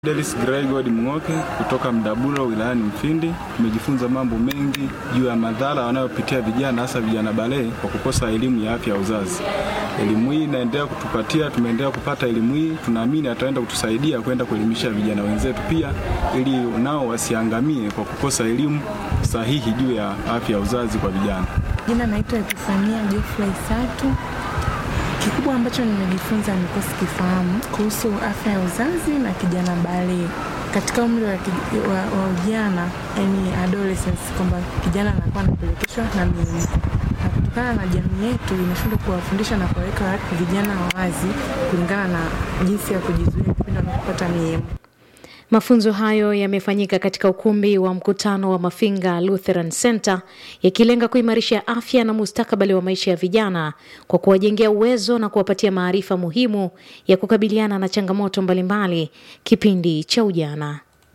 Delis Gregod Mng'oke kutoka Mdabulo wilayani Mfindi. Tumejifunza mambo mengi juu ya madhara wanayopitia vijana, hasa vijana balee kwa kukosa elimu ya afya ya uzazi. Elimu hii inaendelea kutupatia, tumeendelea kupata elimu hii, tunaamini ataenda kutusaidia kwenda kuelimisha vijana wenzetu pia, ili nao wasiangamie kwa kukosa elimu sahihi juu ya afya ya uzazi kwa vijana. Jina naitwa Epifania Geoffrey Satu. Kikubwa ambacho nimejifunza nilikuwa sikifahamu kuhusu afya ya uzazi na kijana balee katika umri wa, kij- wa, wa ujana, yani adolescence, kwamba kijana anakuwa anapelekeshwa na miemko, na kutokana na jamii yetu imeshindwa kuwafundisha na kuwaweka vijana wazi kulingana na jinsi ya kujizuia kipindi wanapopata miemko. Mafunzo hayo yamefanyika katika ukumbi wa mkutano wa Mafinga Lutheran Center yakilenga kuimarisha afya na mustakabali wa maisha ya vijana kwa kuwajengea uwezo na kuwapatia maarifa muhimu ya kukabiliana na changamoto mbalimbali kipindi cha ujana.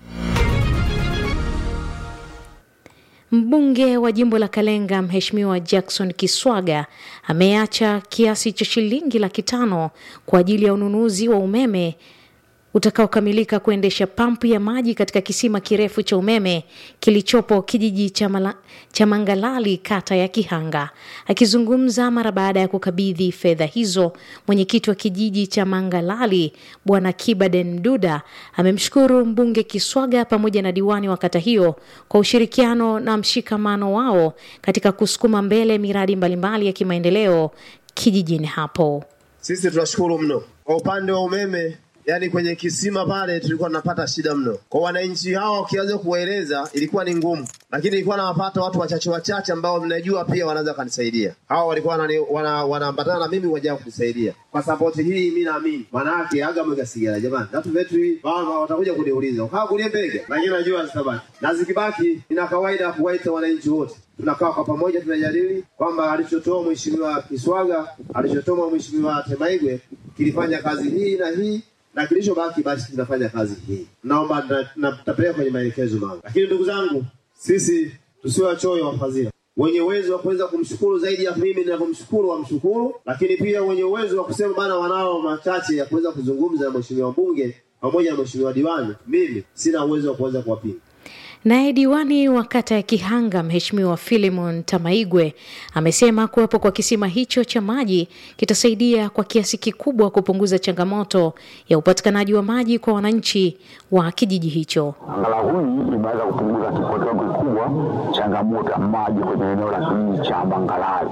Mbunge wa jimbo la Kalenga Mheshimiwa Jackson Kiswaga ameacha kiasi cha shilingi laki tano kwa ajili ya ununuzi wa umeme utakaokamilika kuendesha pampu ya maji katika kisima kirefu cha umeme kilichopo kijiji cha, mala, cha Mangalali kata ya Kihanga. Akizungumza mara baada ya kukabidhi fedha hizo, mwenyekiti wa kijiji cha Mangalali Bwana Kibaden Duda amemshukuru mbunge Kiswaga pamoja na diwani wa kata hiyo kwa ushirikiano na mshikamano wao katika kusukuma mbele miradi mbalimbali ya kimaendeleo kijijini hapo. Sisi tunashukuru mno kwa upande wa umeme yani kwenye kisima pale tulikuwa tunapata shida mno. Kwa wananchi hawa ukianza kuwaeleza ilikuwa ni ngumu, lakini ilikuwa nawapata watu wachache wachache ambao mnajua pia wanaweza kanisaidia. Hawa walikuwa wanani- wana- wanaambatana na mimi waja kunisaidia kwa sapoti hii. Mi naamini manake aga mwegasigara jamani, natu vetu hii bana watakuja kuniuliza ukaa kulie mbege, lakini najua zitabaki na zikibaki, ina kawaida ya kuwaita wananchi wote tunakaa kwa pamoja, tunajadili kwamba alichotoa mheshimiwa Kiswaga, alichotoa mheshimiwa Temaigwe kilifanya kazi hii na hii na kilichobaki basi tunafanya kazi hii. Naomba na- na- tutapeleka kwenye maelekezo mao, lakini ndugu zangu, sisi tusiwe wachoyo wa fadhila. Wenye uwezo wa kuweza kumshukuru zaidi ya mimi ninavyomshukuru wamshukuru, lakini pia wenye uwezo wa kusema bana, wanao machache ya kuweza kuzungumza na mheshimiwa mbunge pamoja na mheshimiwa diwani, mimi sina uwezo wa kuweza kuwapinga. Naye diwani wa kata ya Kihanga Mheshimiwa Philemon Tamaigwe amesema kuwepo kwa kisima hicho cha maji kitasaidia kwa kiasi kikubwa kupunguza changamoto ya upatikanaji wa maji kwa wananchi wa kijiji hicho. Angalau hii imeweza kupunguza kwa kiwango kikubwa changamoto ya maji kwenye eneo la kijiji cha Mangalali.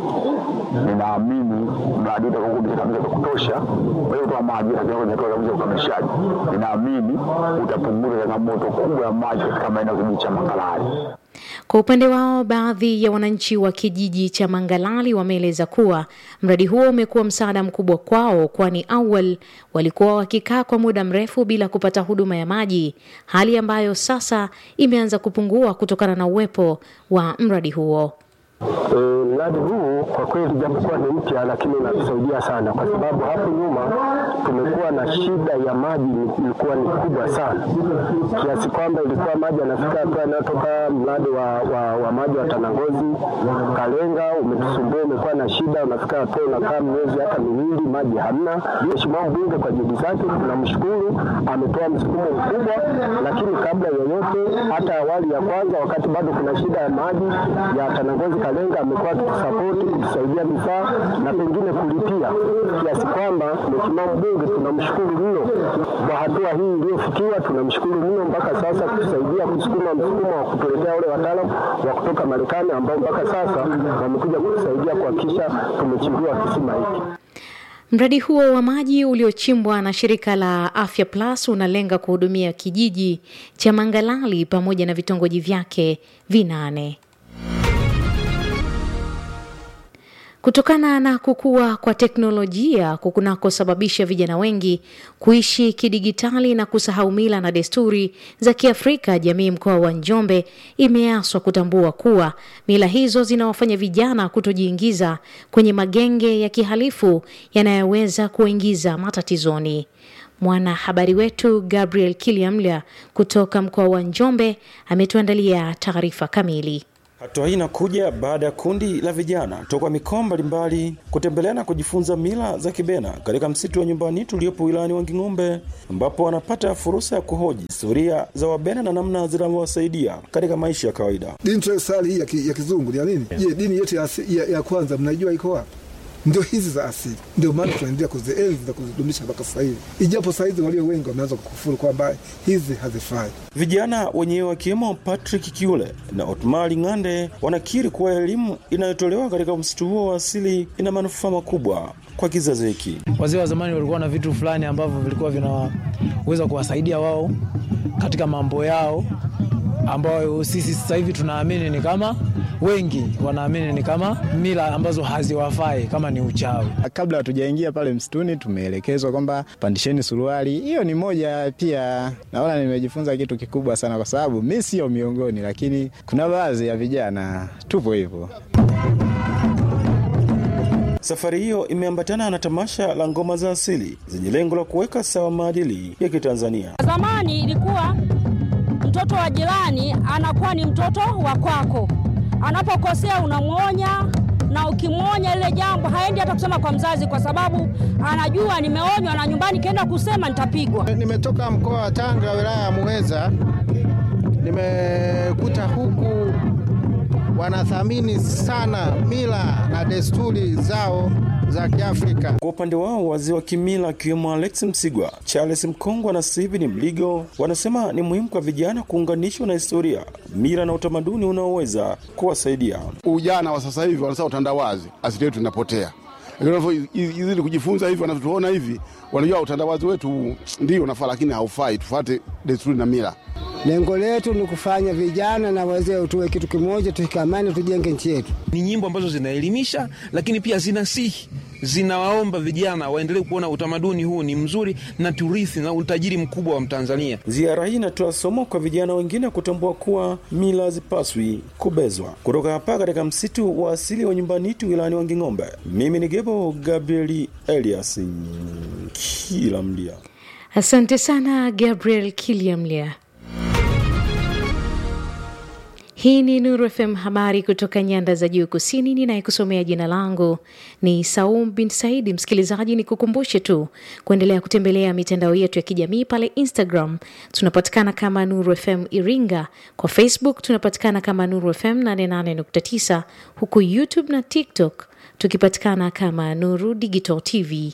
Ninaamini mradi utakuwa umekamilika vya kutosha kwa hiyo kutoa maji, lakini kwenye hatua kabisa ya ukamilishaji, ninaamini utapunguza changamoto kubwa ya maji katika maeneo ya kijiji cha Mangalali. Kwa upande wao, baadhi ya wananchi wa kijiji cha Mangalali wameeleza kuwa mradi huo umekuwa msaada mkubwa kwao, kwani awali walikuwa wakikaa kwa muda mrefu bila kupata huduma ya maji, hali ambayo sasa imeanza kupungua kutokana na uwepo wa mradi huo. E, mradi huu kwa kweli japokuwa ni mpya lakini unatusaidia sana, kwa sababu hapo nyuma tumekuwa na shida ya maji, ilikuwa ni kubwa sana kiasi kwamba ilikuwa maji yanafika hatua yanayotoka mradi wa, wa, wa maji wa Tanangozi Kalenga umetusumbua, umekuwa na shida, unafika hatua unakaa miezi hata miwili maji hamna. Mheshimiwa mbunge kwa juhudi zake tunamshukuru, ametoa msukumo mkubwa, lakini kabla ya yoyote, hata awali ya kwanza, wakati bado kuna shida ya maji ya Tanangozi Kalenga, amekuwa akitusapoti kutusaidia vifaa na pengine kulipia, kiasi kwamba Mheshimiwa mbunge tunamshukuru mno kwa hatua hii iliyofikiwa, tunamshukuru mno mpaka sasa kutusaidia kusukuma msukumo wa kutuletea wale wataalamu wa kutoka Marekani ambao mpaka sasa wamekuja kutusaidia kuhakikisha tumechimbiwa kisima hiki. Mradi huo wa maji uliochimbwa na shirika la Afya Plus unalenga kuhudumia kijiji cha Mangalali pamoja na vitongoji vyake vinane. Kutokana na kukua kwa teknolojia kunakosababisha vijana wengi kuishi kidigitali na kusahau mila na desturi za Kiafrika, jamii mkoa wa Njombe imeaswa kutambua kuwa mila hizo zinawafanya vijana kutojiingiza kwenye magenge ya kihalifu yanayoweza kuwaingiza matatizoni. Mwanahabari wetu Gabriel Kiliamla kutoka mkoa wa Njombe ametuandalia taarifa kamili. Hatua hii inakuja baada ya kundi la vijana toka mikoa mbalimbali kutembelea na kujifunza mila za Kibena katika msitu wa nyumbani tuliopo wilayani Wanging'ombe, ambapo wanapata fursa ya kuhoji historia za Wabena na namna zinavyowasaidia katika maisha ya kawaida. Dini tunayosali hii ya, ki, ya kizungu ni ya nini? Je, dini yetu ya, asi- ya, ya kwanza mnajua iko wapi? Ndio hizi za asili, ndio maana tunaendelea kuzienzi na kuzidumisha mpaka sasa hivi, ijapo saa hizi walio wengi wameanza kukufuru kwamba hizi hazifai. Vijana wenyewe wakiwemo Patrick Kiule na Otmari Ng'ande wanakiri kuwa elimu inayotolewa katika msitu huo wa asili ina manufaa makubwa kwa kizazi hiki. Wazee wa zamani walikuwa na vitu fulani ambavyo vilikuwa vinaweza kuwasaidia wao katika mambo yao ambayo sisi sasa hivi tunaamini ni kama wengi wanaamini ni kama mila ambazo haziwafai kama ni uchawi. Kabla hatujaingia pale msituni, tumeelekezwa kwamba pandisheni suruali. Hiyo ni moja pia, naona nimejifunza kitu kikubwa sana, kwa sababu mi sio miongoni, lakini kuna baadhi ya vijana tupo hivyo. Safari hiyo imeambatana na tamasha la ngoma za asili zenye lengo la kuweka sawa maadili ya Kitanzania. Zamani ilikuwa mtoto wa jirani anakuwa ni mtoto wa kwako, anapokosea unamwonya, na ukimwonya lile jambo haendi hata kusema kwa mzazi, kwa sababu anajua nimeonywa, na nyumbani kienda kusema nitapigwa. Nimetoka mkoa wa Tanga, wilaya ya Muheza. Nimekuta huku wanathamini sana mila na desturi zao za Kiafrika. Kwa upande wao, wazee wa kimila akiwemo Alex Msigwa, Charles Mkongwa na Steven Mligo wanasema ni muhimu kwa vijana kuunganishwa na historia, mila na utamaduni unaoweza kuwasaidia. Ujana wa sasa hivi wanasema utandawazi, asili yetu inapotea izidi kujifunza hivi, wanavyotuona hivi, wanajua utandawazi wetu ndio unafaa, lakini haufai. Tufuate desturi na mila. Lengo letu ni kufanya vijana na wazee tuwe kitu kimoja, tushikamane, tujenge nchi yetu. Ni nyimbo ambazo zinaelimisha, lakini pia zinasihi, zinawaomba vijana waendelee kuona utamaduni huu ni mzuri na turithi na utajiri mkubwa wa Mtanzania. Ziara hii inatoa somo kwa vijana wengine kutambua kuwa mila hazipaswi kubezwa. Kutoka hapa katika msitu wa asili wa Nyumbanitu wilayani Wanging'ombe, mimi ni Gebo Gabrieli Elias kila mlia. Asante sana Gabriel Kiliamlia. Hii ni Nuru FM, habari kutoka nyanda za juu kusini. Ninayekusomea jina langu ni Saum bin Saidi. Msikilizaji, ni kukumbushe tu kuendelea kutembelea mitandao yetu ya kijamii pale Instagram tunapatikana kama Nuru FM Iringa, kwa Facebook tunapatikana kama Nuru FM 88.9, huku YouTube na TikTok tukipatikana kama Nuru Digital TV.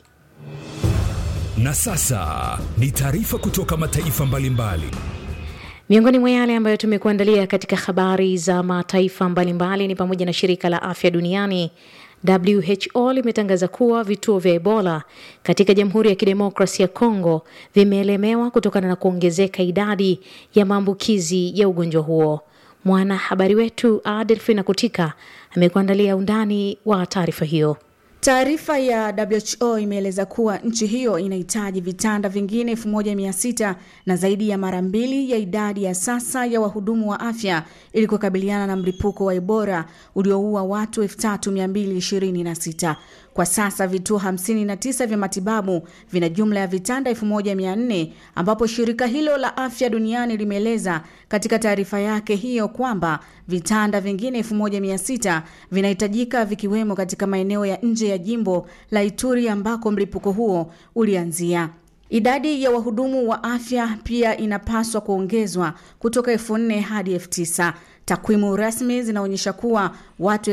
Na sasa ni taarifa kutoka mataifa mbalimbali mbali. Miongoni mwa yale ambayo tumekuandalia katika habari za mataifa mbalimbali ni pamoja na shirika la afya duniani WHO limetangaza kuwa vituo vya Ebola katika Jamhuri ya Kidemokrasia ya Kongo vimeelemewa kutokana na kuongezeka idadi ya maambukizi ya ugonjwa huo. Mwanahabari wetu Adelfina Kutika amekuandalia undani wa taarifa hiyo. Taarifa ya WHO imeeleza kuwa nchi hiyo inahitaji vitanda vingine 1600 na zaidi ya mara mbili ya idadi ya sasa ya wahudumu wa afya ili kukabiliana na mlipuko wa Ebola ulioua watu 3226. Kwa sasa vituo 59 vya matibabu vina jumla ya vitanda 1400 ambapo shirika hilo la afya duniani limeeleza katika taarifa yake hiyo kwamba vitanda vingine 1600 vinahitajika vikiwemo katika maeneo ya nje ya jimbo la Ituri ambako mlipuko huo ulianzia. Idadi ya wahudumu wa afya pia inapaswa kuongezwa kutoka elfu nne hadi elfu tisa. Takwimu rasmi zinaonyesha kuwa watu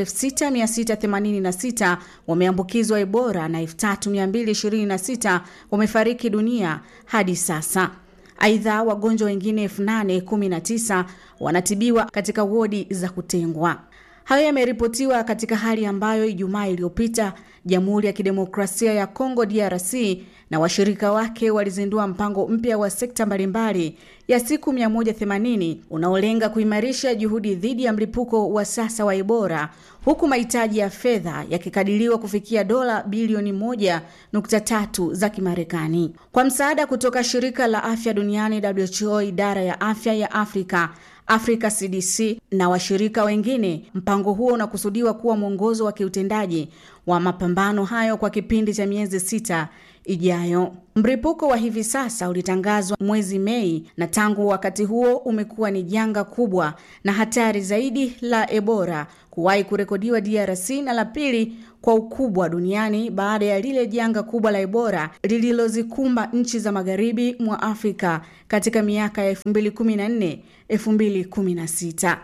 6686 wameambukizwa Ebola na 3226 wamefariki dunia hadi sasa. Aidha, wagonjwa wengine 8019 wanatibiwa katika wodi za kutengwa. Hayo yameripotiwa katika hali ambayo Ijumaa iliyopita Jamhuri ya Kidemokrasia ya Kongo DRC na washirika wake walizindua mpango mpya wa sekta mbalimbali ya siku 180 unaolenga kuimarisha juhudi dhidi ya mlipuko wa sasa wa Ebola huku mahitaji ya fedha yakikadiriwa kufikia dola bilioni 1.3 za Kimarekani. Kwa msaada kutoka shirika la afya duniani WHO, idara ya afya ya Afrika Africa CDC na washirika wengine, mpango huo unakusudiwa kuwa mwongozo wa kiutendaji wa mapambano hayo kwa kipindi cha miezi sita ijayo. Mlipuko wa hivi sasa ulitangazwa mwezi Mei na tangu wakati huo umekuwa ni janga kubwa na hatari zaidi la Ebola kuwahi kurekodiwa DRC na la pili kwa ukubwa duniani baada ya lile janga kubwa la Ebola lililozikumba nchi za magharibi mwa Afrika katika miaka ya 2014 2016.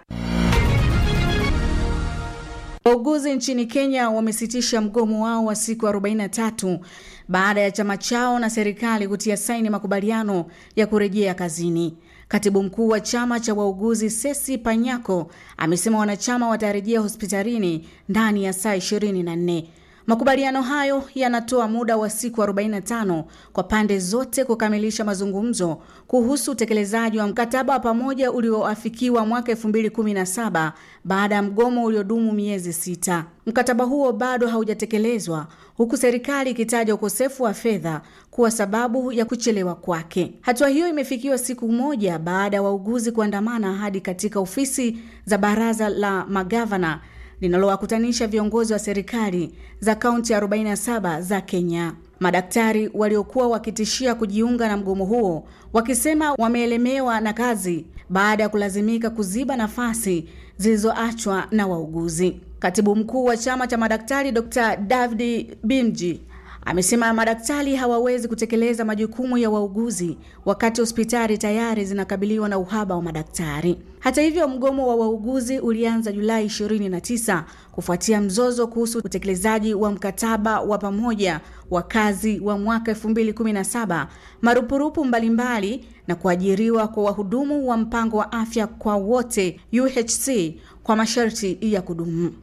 Wauguzi nchini Kenya wamesitisha mgomo wao wa siku 43 baada ya chama chao na serikali kutia saini makubaliano ya kurejea kazini. Katibu mkuu wa chama cha wauguzi Sesi Panyako amesema wanachama watarejea hospitalini ndani ya saa 24. Makubaliano hayo yanatoa muda wa siku 45 kwa pande zote kukamilisha mazungumzo kuhusu utekelezaji wa mkataba wa pamoja ulioafikiwa mwaka 2017 baada ya mgomo uliodumu miezi sita. Mkataba huo bado haujatekelezwa huku serikali ikitaja ukosefu wa fedha kuwa sababu ya kuchelewa kwake. Hatua hiyo imefikiwa siku moja baada ya wauguzi kuandamana hadi katika ofisi za baraza la magavana linalowakutanisha viongozi wa serikali za kaunti 47 za Kenya. Madaktari waliokuwa wakitishia kujiunga na mgomo huo wakisema wameelemewa na kazi baada ya kulazimika kuziba nafasi zilizoachwa na wauguzi. Katibu mkuu wa chama cha madaktari Dr. David Bimji amesema madaktari hawawezi kutekeleza majukumu ya wauguzi wakati hospitali tayari zinakabiliwa na uhaba wa madaktari. Hata hivyo, mgomo wa wauguzi ulianza Julai 29 kufuatia mzozo kuhusu utekelezaji wa mkataba wa pamoja wa kazi wa mwaka 2017, marupurupu mbalimbali na kuajiriwa kwa wahudumu wa mpango wa afya kwa wote UHC kwa masharti ya kudumu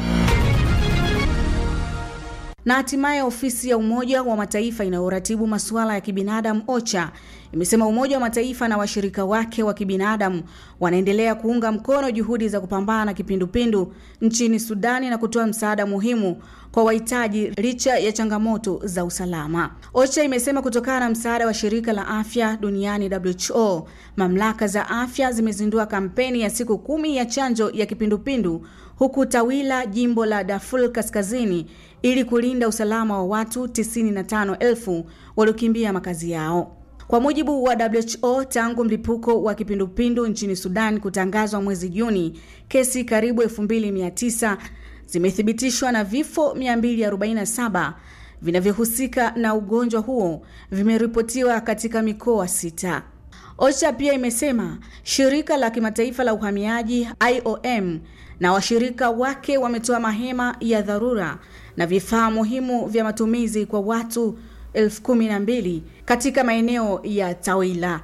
na hatimaye ofisi ya Umoja wa Mataifa inayoratibu masuala ya kibinadamu OCHA imesema Umoja wa Mataifa na washirika wake wa kibinadamu wanaendelea kuunga mkono juhudi za kupambana na kipindupindu nchini Sudani na kutoa msaada muhimu kwa wahitaji licha ya changamoto za usalama. OCHA imesema kutokana na msaada wa shirika la afya duniani WHO, mamlaka za afya zimezindua kampeni ya siku kumi ya chanjo ya kipindupindu huku Tawila, jimbo la Darfur Kaskazini, ili kulinda usalama wa watu 95,000 waliokimbia makazi yao. Kwa mujibu wa WHO, tangu mlipuko wa kipindupindu nchini Sudan kutangazwa mwezi Juni, kesi karibu 2900 zimethibitishwa na vifo 247 vinavyohusika na ugonjwa huo vimeripotiwa katika mikoa sita. OCHA pia imesema shirika la kimataifa la uhamiaji IOM na washirika wake wametoa mahema ya dharura na vifaa muhimu vya matumizi kwa watu elfu kumi na mbili katika maeneo ya Tawila.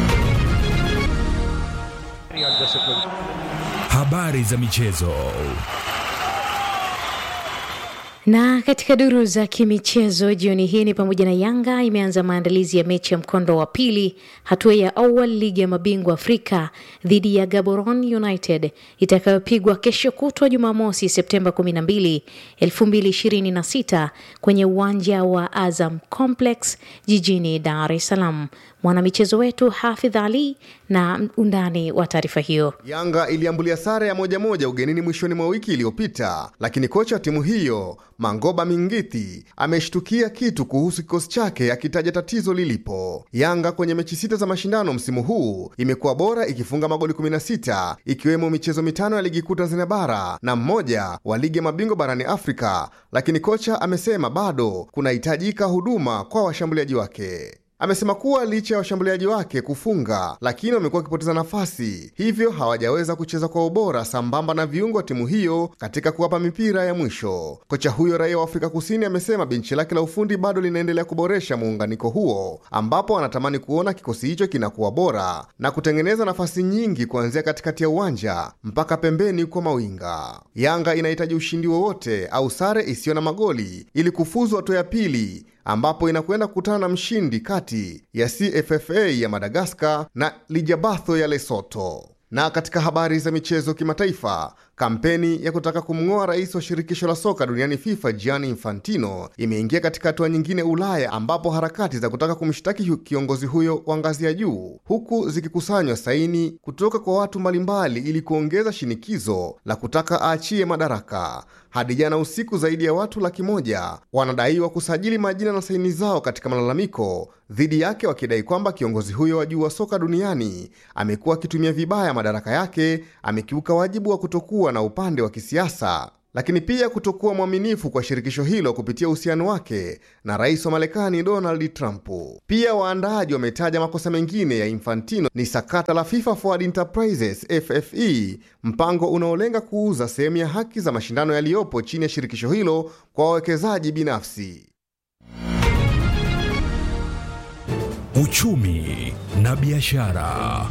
Habari za michezo. Na katika duru za kimichezo jioni hii ni pamoja na Yanga imeanza maandalizi ya mechi ya mkondo wa pili hatua ya awali ligi ya mabingwa Afrika dhidi ya Gaborone United itakayopigwa kesho kutwa Jumamosi Septemba 12, 2026 kwenye uwanja wa Azam Complex jijini Dar es Salaam. Mwanamichezo wetu Hafidh Ali na undani wa taarifa hiyo. Yanga iliambulia sare ya moja moja ugenini mwishoni mwa wiki iliyopita, lakini kocha wa timu hiyo Mangoba Mingithi ameshtukia kitu kuhusu kikosi chake akitaja tatizo lilipo. Yanga kwenye mechi sita za mashindano msimu huu imekuwa bora ikifunga magoli 16 ikiwemo michezo mitano ya ligi kuu Tanzania bara na mmoja wa ligi ya mabingwa barani Afrika, lakini kocha amesema bado kunahitajika huduma kwa washambuliaji wake. Amesema kuwa licha ya washambuliaji wake kufunga, lakini wamekuwa wakipoteza nafasi, hivyo hawajaweza kucheza kwa ubora sambamba na viungo wa timu hiyo katika kuwapa mipira ya mwisho. Kocha huyo raia wa Afrika Kusini amesema benchi lake la ufundi bado linaendelea kuboresha muunganiko huo, ambapo anatamani kuona kikosi hicho kinakuwa bora na kutengeneza nafasi nyingi kuanzia katikati ya uwanja mpaka pembeni kwa mawinga. Yanga inahitaji ushindi wowote au sare isiyo na magoli ili kufuzu hatua ya pili ambapo inakwenda kukutana na mshindi kati ya CFFA ya Madagaskar na Lijabatho ya Lesotho. Na katika habari za michezo kimataifa, Kampeni ya kutaka kumng'oa rais wa shirikisho la soka duniani FIFA Gianni Infantino imeingia katika hatua nyingine Ulaya, ambapo harakati za kutaka kumshtaki kiongozi huyo wa ngazi ya juu huku zikikusanywa saini kutoka kwa watu mbalimbali ili kuongeza shinikizo la kutaka aachie madaraka. Hadi jana usiku, zaidi ya watu laki moja wanadaiwa kusajili majina na saini zao katika malalamiko dhidi yake, wakidai kwamba kiongozi huyo wa juu wa soka duniani amekuwa akitumia vibaya madaraka yake, amekiuka wajibu wa kutokuwa na upande wa kisiasa lakini pia kutokuwa mwaminifu kwa shirikisho hilo kupitia uhusiano wake na rais wa Marekani Donald Trump. Pia waandaaji wametaja makosa mengine ya Infantino ni sakata la FIFA Forward Enterprises FFE, mpango unaolenga kuuza sehemu ya haki za mashindano yaliyopo chini ya shirikisho hilo kwa wawekezaji binafsi. Uchumi na biashara.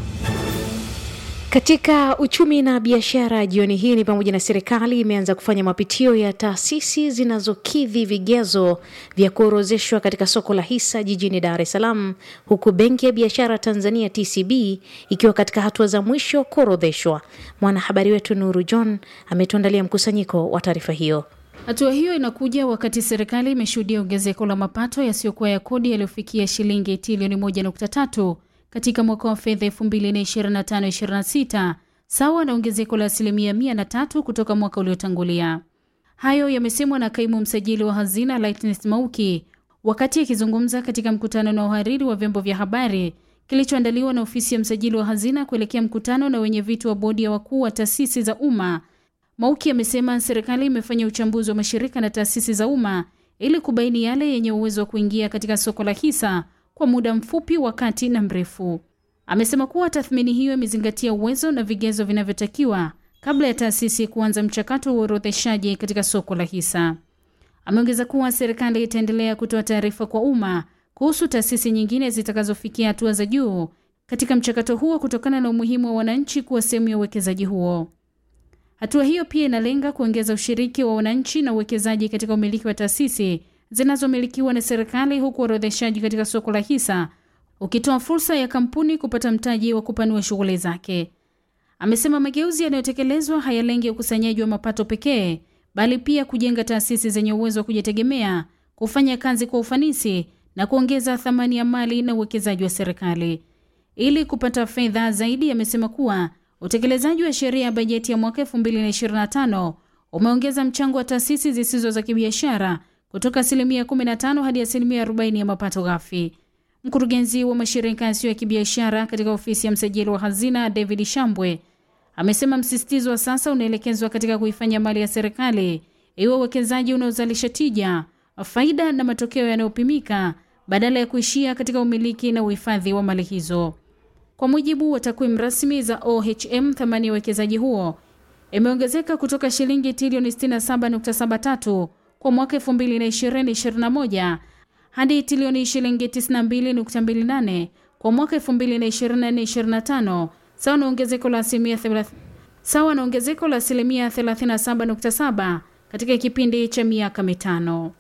Katika uchumi na biashara jioni hii ni pamoja na serikali imeanza kufanya mapitio ya taasisi zinazokidhi vigezo vya kuorozeshwa katika soko la hisa jijini Dar es Salaam, huku benki ya biashara Tanzania TCB ikiwa katika hatua za mwisho kuorodheshwa. Mwanahabari wetu Nuru John ametuandalia mkusanyiko wa taarifa hiyo. Hatua hiyo inakuja wakati serikali imeshuhudia ongezeko la mapato yasiyokuwa ya kodi yaliyofikia shilingi trilioni 1.3 katika mwaka wa fedha 2025/26 sawa na ongezeko la asilimia 103 kutoka mwaka uliotangulia. Hayo yamesemwa na kaimu msajili wa hazina Lightness Mauki wakati akizungumza katika mkutano na uhariri wa vyombo vya habari kilichoandaliwa na ofisi ya msajili wa hazina kuelekea mkutano na wenye viti wa bodi ya wakuu wa taasisi za umma. Mauki amesema serikali imefanya uchambuzi wa mashirika na taasisi za umma ili kubaini yale yenye uwezo wa kuingia katika soko la hisa kwa muda mfupi, wakati na mrefu. Amesema kuwa tathmini hiyo imezingatia uwezo na vigezo vinavyotakiwa kabla ya taasisi kuanza mchakato wa uorodheshaji katika soko la hisa. Ameongeza kuwa serikali itaendelea kutoa taarifa kwa umma kuhusu taasisi nyingine zitakazofikia hatua za juu katika mchakato huo kutokana na umuhimu wa wananchi kuwa sehemu ya uwekezaji huo. Hatua hiyo pia inalenga kuongeza ushiriki wa wananchi na uwekezaji katika umiliki wa taasisi zinazomilikiwa na serikali huku uorodheshaji katika soko la hisa ukitoa fursa ya kampuni kupata mtaji wa kupanua shughuli zake. Amesema mageuzi yanayotekelezwa hayalengi ukusanyaji wa mapato pekee, bali pia kujenga taasisi zenye uwezo wa kujitegemea, kufanya kazi kwa ufanisi na kuongeza thamani ya mali na uwekezaji wa serikali. Ili kupata fedha zaidi, amesema kuwa utekelezaji wa sheria ya bajeti ya mwaka 2025 umeongeza mchango wa taasisi zisizo za kibiashara kutoka asilimia 15 hadi asilimia 40 ya mapato ghafi. Mkurugenzi wa mashirika yasiyo ya kibiashara katika ofisi ya msajili wa hazina David Shambwe amesema msisitizo wa sasa unaelekezwa katika kuifanya mali ya serikali iwe uwekezaji unaozalisha tija, faida na matokeo yanayopimika badala ya kuishia katika umiliki na uhifadhi wa mali hizo. Kwa mujibu wa takwimu rasmi za OHM, thamani ya uwekezaji huo imeongezeka kutoka shilingi trilioni 67.73 kwa mwaka 2020-2021 hadi trilioni shilingi 92.28 kwa mwaka 2024-2025 sawa na ongezeko la asilimia sawa na ongezeko la asilimia 37.7 katika kipindi cha miaka mitano.